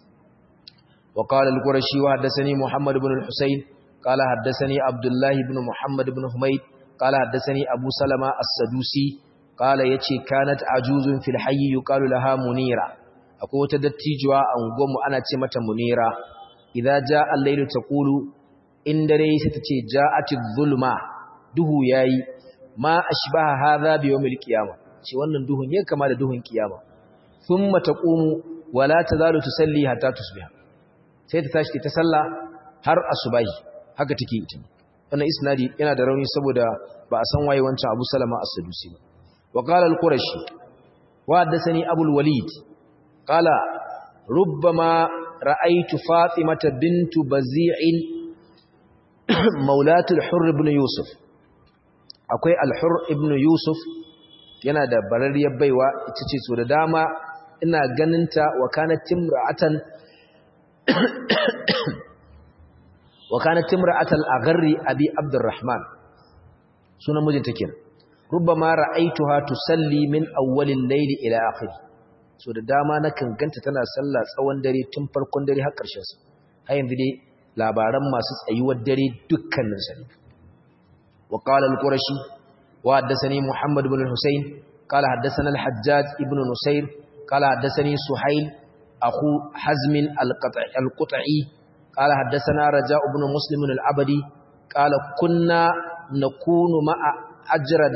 وقال القرشي وحدثني محمد بن الحسين قال حدثني عبد الله بن محمد بن حميد قال حدثني أبو سلمة السدوسي قال يتي كانت عجوز في الحي يقال لها منيرة أقول تدتيجوا أنقوم أنا تمة منيرة إذا جاء الليل تقول إن دري ستتي جاءت الظلمة دهو ياي ما أشبه هذا بيوم القيامة شي wannan duhun ya kama da duhun kiyama thumma taqumu wala tazalu tusalli hatta tusbiha sai ta tashi ta sallah har asubahi haka take ita wannan isnadi yana da rauni saboda ba a san waye wancan Abu Salama as-Sadusi ba wa qala al-Qurashi wa haddathani Abu al-Walid qala rubbama ra'aytu Fatimata bintu Bazi'in maulatu al-Hurr ibn Yusuf akwai al-Hurr ibn Yusuf yana da barariyar baiwa ita ce so da dama ina ganinta wa kanat timra'atan وكانت امرأة الأغر أبي عبد الرحمن سنة مجن تكين ربما رأيتها تصلي من أول الليل إلى آخر so da dama nakan ganta tana sallah tsawon dare tun farkon dare har ƙarshen sa har yanzu dai labaran masu tsayuwar dare dukkanin sa wa qala al-qurashi wa haddathani muhammad ibn al-husayn qala haddathana al-hajjaj ibn nusayr qala haddathani suhayl akhu hazm al-qut'i قال حدثنا رجاء بن مسلم العبدي قال كنا نكون مع أجرد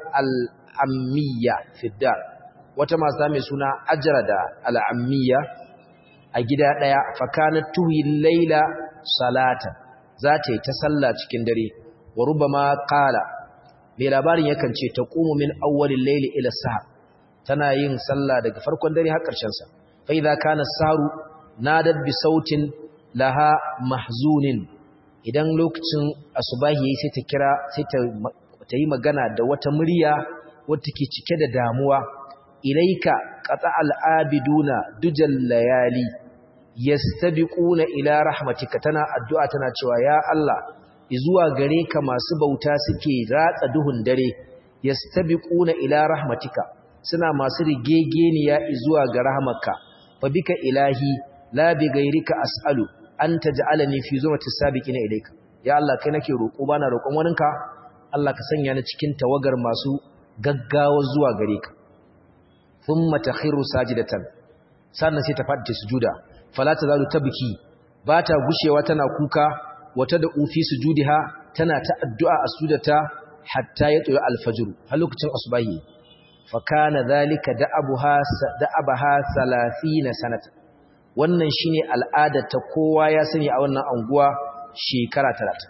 العمية في الدار وتما سامي سنة أجرد العمية أجدا ديا فكانت تهي الليل صلاة ذاتي تسلى تكندري وربما قال mai labarin yakan ce ta ƙumu min awwalin laili ila sahar tana yin sallah daga farkon dare har ƙarshen sa fa idza kana saru nadat bi sautin laha mahzunin idan lokacin asubahi yayi sai ta kira sai ta yi magana da wata murya wacce ke cike da damuwa ilaika qata al-abiduna dujal layali yastabiquna ila rahmatika tana addu'a tana cewa ya Allah izuwa gare ka masu bauta suke ratsa duhun dare yastabiquna ila rahmatika suna masu rigegeniya izuwa ga rahmarka fa bika ilahi la bi gairika as'alu an taj'alani fi zumati sabiqina ilayka ya Allah kai nake roƙo bana roƙon waninka Allah ka sanya ni cikin tawagar masu gaggawa zuwa gare ka thumma takhiru sajidatan sannan sai ta fadi sujuda fala tazalu tabki bata gushewa tana kuka wata da ufi sujudiha tana ta addu'a a sujudata hatta ya tsaya alfajr har lokacin asubahi fa kana zalika da'abuha da'abaha 30 sanata wannan shine al'ada ta kowa ya sani a wannan anguwa shekara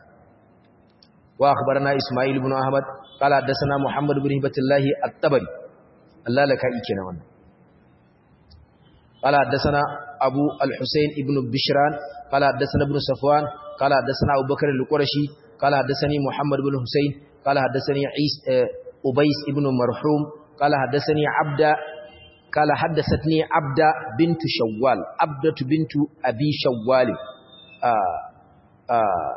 30 wa akhbarana isma'il ibn ahmad qala hadathana muhammad ibn hibatullah at-tabari Allah laka ike na wannan qala hadathana abu al-husayn ibn bishran qala hadathana ibn safwan qala hadathana abu bakr al-qurashi qala hadathani muhammad ibn husayn qala hadathani isa ubays ibn marhum qala hadathani abda قال حدثتني عبدة بنت شوال عبدة بنت أبي شوال آه آه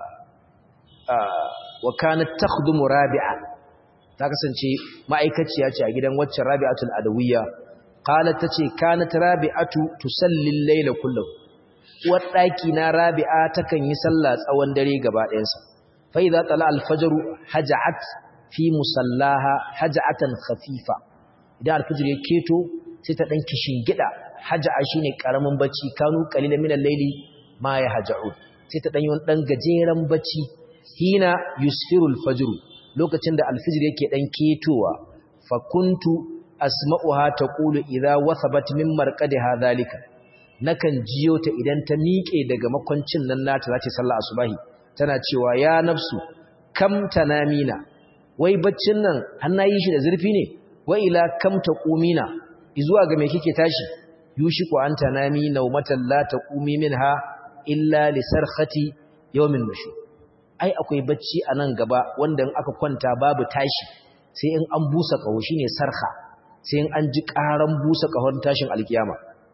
آه وكانت تخدم رابعة تكسنشي ما أيكتشي أتي أجدن واتش رابعة الأدوية قالت تشي كانت رابعة تسلي الليل كله واتاكينا رابعة تكن يسلى أوان دريق بعد إنسا فإذا طلع الفجر هجعت في مصلاها هجعة خفيفة إذا الفجر يكيتو sai ta ɗan gida haja'a shi ne ƙaramin bacci kanu ƙalila minan laili ma ya haja'un sai ta ɗan yi wani ɗan gajeren bacci hina yusfirul fajiru lokacin da alfijir yake ɗan ketowa fakuntu asma'uha ta ƙulu idan wasabat min marƙadiha zalika nakan jiyo ta idan ta miƙe daga makwancin nan nata za ta sallah asubahi tana cewa ya nafsu kam tanamina wai baccin nan har na yi shi da zurfi ne wa ila kam taqumina izuwa ga me kike tashi yushiku anta nami nawmatan la taqumi minha illa li sarkhati yawmin nushur ai akwai bacci anan gaba wanda in aka kwanta babu tashi sai in an busa kaho shine sarha sai in an ji karan busa kahon tashin alkiyama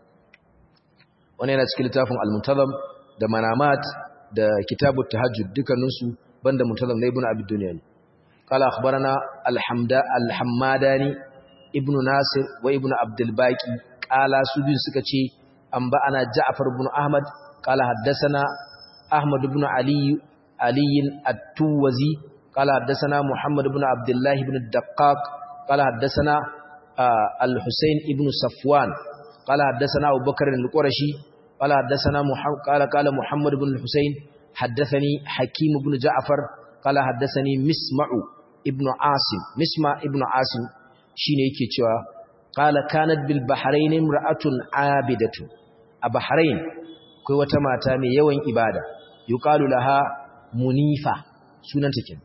wannan yana cikin littafin al-muntazam da manamat da kitabut tahajjud dukkaninsu banda muntazam na ibnu abi dunya ne qala akhbarana al-hamda al-hammadani ibnu nasir wa ibnu abdul baqi qala su bin suka ce an ba ana ja'far ibn ahmad qala haddathana ahmad ibn ali ali at-tuwazi qala haddathana muhammad ibn abdullah ibn ad-daqqaq qala haddathana al-husayn ibn safwan qala haddathana abubakar al-qurashi qala haddathana muhammad qala qala muhammad ibn al-husayn haddathani hakim ibn ja'far qala haddathani misma'u ibn asim misma ibn asim shine yake cewa qala kanat bil bahrain imra'atun abidatu a bahrain akwai wata mata mai yawan ibada yuqalu laha munifa sunanta kin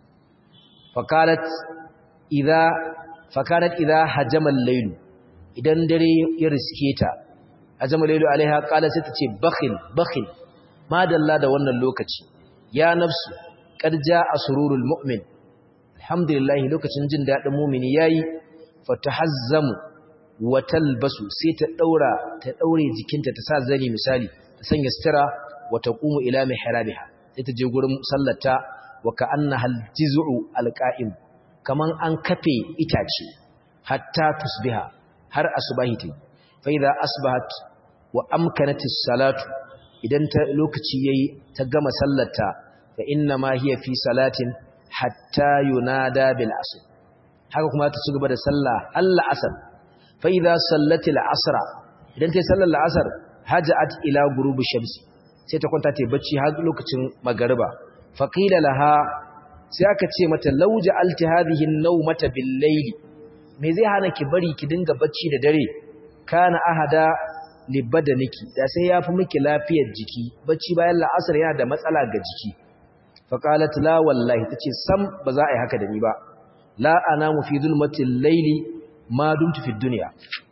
fakarat idza fakarat idza hajama al-layl idan dare ya riske ta hajama al-layl alaiha qala sai ta ce bakhil bakhil madalla da wannan lokaci ya nafsu qad jaa sururul mu'min alhamdulillah lokacin jin dadin mu'mini yayi fatahazzamu wa talbasu sai ta daura ta daure jikinta ta sa zani misali ta sanya sutura wa taqumu ila mihrabiha sai ta je gurin sallata wa ka'annaha aljiz'u alqa'im kaman an kafe itace hatta tusbiha har asbahi ta fa idza asbahat wa amkanatis salatu idan ta lokaci yayi ta gama sallata fa inna ma hiya fi salatin hatta yunada bil asr haka kuma ta cigaba da sallah Allah asar fa idza sallati al asra idan ta sallar al asr hajat ila ghurubi shamsi sai ta kwanta ta bacci har lokacin magariba fa qila laha sai aka ce mata law ja'alti hadhihi an-nawmata bil layli me zai hana ki bari ki dinga bacci da dare kana ahada li badaniki da sai yafi miki lafiyar jiki bacci bayan la'asar yana da matsala ga jiki fa qalat la wallahi tace sam ba za a yi haka da ni ba la anamu fi zulmatil layli ma dumtu fi dunya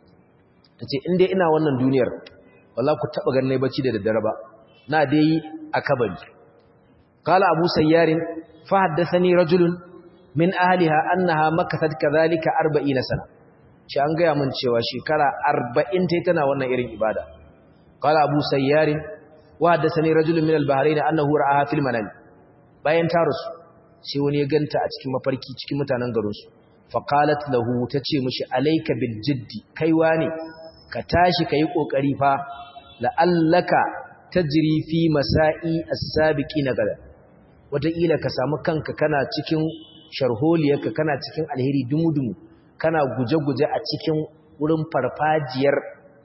tace in dai ina wannan duniyar wallahi ku taba ganin bacci da daddare ba na dai a kabari qala abu sayyarin fa haddathani rajulun min ahliha annaha makathat kadhalika 40 sana shi an gaya mun cewa shekara 40 tai tana wannan irin ibada qala abu sayyarin wa haddathani rajulun min al-bahrain annahu ra'aha fil manam bayan ta rusu sai wani ya ganta a cikin mafarki cikin mutanen garinsu faƙalat lahu ta ce mashi alaika bil jiddi kaiwa ne ka tashi ka yi ƙoƙari fa la'allaka ta jiri fi masa'i as-sabiki na gada wataƙila ka samu kanka kana cikin sharholiyarka kana cikin alheri dumu-dumu kana guje-guje a cikin wurin farfajiyar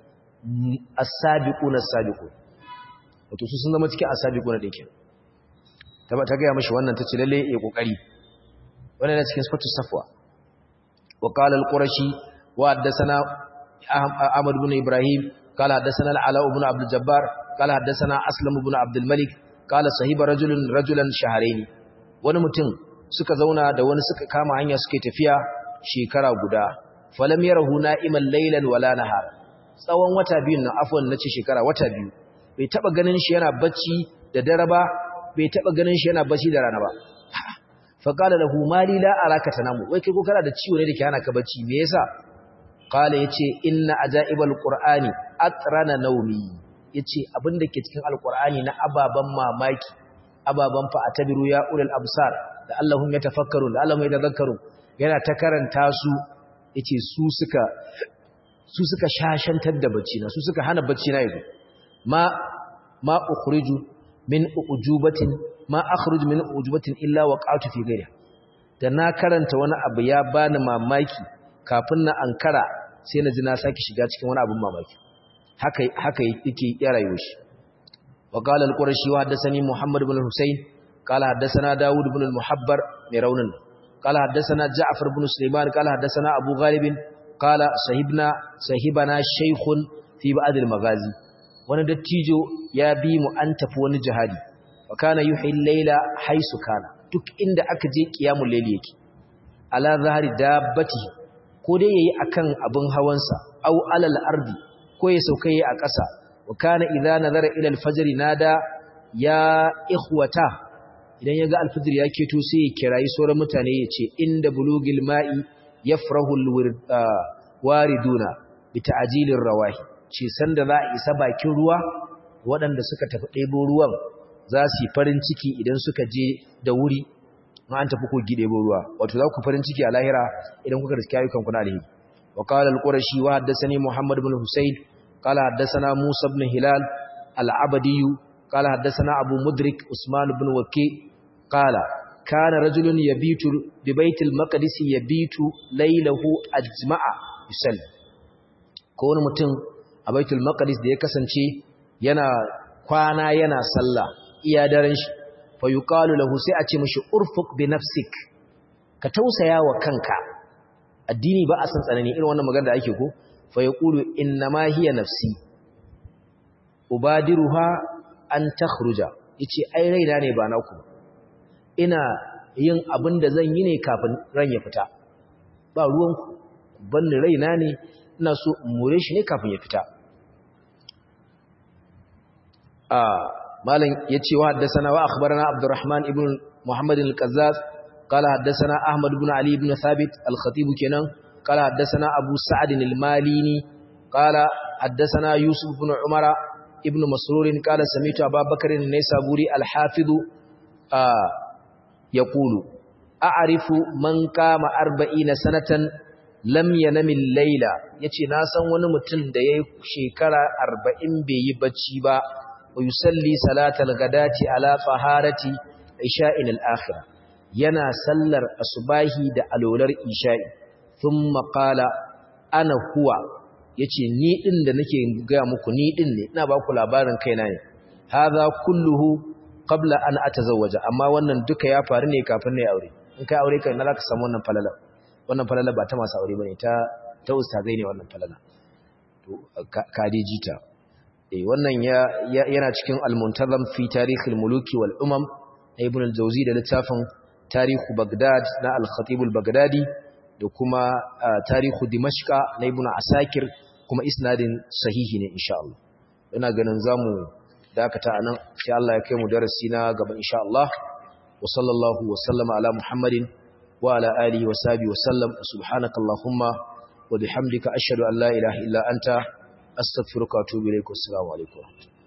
as-sabiqu na sabiqu wato su sun zama cikin as-sabiqu na dinkin ta gaya mashi wannan ta ce lalle ya kokari wannan na cikin sifatu safwa wa qala al-qurashi wa haddathana ahmad ibn ibrahim qala haddathana al-ala ibn abd al-jabbar qala haddathana aslam ibn abd al-malik qala sahiba rajulun rajulan shahrayn wani mutum suka zauna da wani suka kama hanya suke tafiya shekara guda falam yarahu na'iman laylan wala nahar tsawon wata biyu na afwan nace shekara wata biyu bai taba ganin shi yana bacci da dare ba bai taba ganin shi yana bacci da rana ba fa qala lahu mali la araka tanamu wai kai ko kana da ciwo ne dake hana ka bacci me yasa qala yace inna ajaibal qur'ani atrana nawmi yace abinda ke cikin alqur'ani na ababan mamaki ababan fa atabiru ya ulul absar da Allahum yatafakkarun da Allahum yatadhakkarun yana ta karanta su yace su suka su suka shashantar da bacci na su suka hana bacci na yanzu ma ma ukhriju min ujubatin ma akhruju min ujubatin illa waqa'tu fi ghayri da na karanta wani abu ya bani mamaki kafin na ankara sai na ji na saki shiga cikin wani abun mamaki haka haka yake ya rayuwar shi wa qala al-qurashi wa haddathani muhammad ibn husayn qala haddathana daud ibn al-muhabbar mai raunin qala haddathana ja'far ibn sulaiman qala haddathana abu ghalib qala sahibna sahibana shaykhun fi ba'd al-maghazi wani dattijo ya bi mu an tafi wani jihadi wa kana yuhi al-layla haisu kana duk inda aka je qiyamul layli yake ala zahari dabbati ko dai yayi akan abin hawansa aw alal ardi ko ya sauka yayi a ƙasa wa kana idza nazara ila al-fajr nada ya ikhwata idan yaga al-fajr ya keto sai ya kirayi sauran mutane ya ce inda bulugil ma'i yafrahu al-wariduna bi ta'jilir rawahi ce sanda za a isa bakin ruwa waɗanda suka tafi ɗebo ruwan za su yi farin ciki idan suka je da wuri an tafi kogi ɗebo ruwa wato za ku farin ciki a lahira idan kuka riski ayyukan kuna alheri wa qala al-qurashi wa haddathani muhammad ibn husayn qala haddathana musa ibn hilal al-abadi qala haddathana abu mudrik usman ibn waqi qala kana rajulun yabitu bi baitil maqdis yabitu laylahu ajma'a yusalli ko wani mutum a baitul maqdis da ya kasance yana kwana yana sallah iya daren shi fa yuqalu lahu sai a ce mishi urfuq bi nafsik ka tausaya wa kanka addini ba a san tsanani irin wannan magana da ake ko fa yaqulu inna ma hiya nafsi ubadiruha an takhruja yace ai raina ne ba naku ina yin abin da zan yi ne kafin ran ya fita ba ruwan ku banni raina ne ina so in more shi ne kafin ya fita a malam yace wa haddathana wa akhbarana abdurrahman ibn muhammad al-qazzaz qala haddathana ahmad ibn ali ibn thabit al-khatib kenan qala haddathana abu sa'd al-malini qala haddathana yusuf ibn umara ibn masrur qala sami'tu abubakar an-naysaburi al-hafiz yaqulu a'rifu man qama 40 sanatan lam yanami al-layla yace na san wani mutum da yayi shekara 40 bai yi bacci ba ويصلي صلاة الغداة على طهارة عشاء الآخرة ينا سلر أصباه دا ألولر إشاء ثم قال أنا هو yace ni din da nake ga muku ni din ne ina ba ku labarin kaina ne hadha kulluhu qabla an atazawwaja amma wannan duka ya faru ne kafin na aure in kai aure kai na zaka samu wannan falala wannan falala ba ta masu aure bane ta ta ustazai ne wannan falala to ka dai jita wannan yana cikin al-muntazam fi tarikh al-muluki wal umam na ibn al-jawzi da littafin tarihu bagdad na al-khatib al-baghdadi da kuma tarihu dimashqa na ibn asakir kuma isnadin sahihi ne insha Allah ina ganin zamu dakata anan sai Allah ya kai mu darasi na gaba insha Allah wa sallallahu wa sallama ala muhammadin wa ala alihi wa sahbihi wa sallam subhanakallahumma wa bihamdika ashhadu an la ilaha illa anta astaghfiruka wa atubu ilaik assalamu alaikum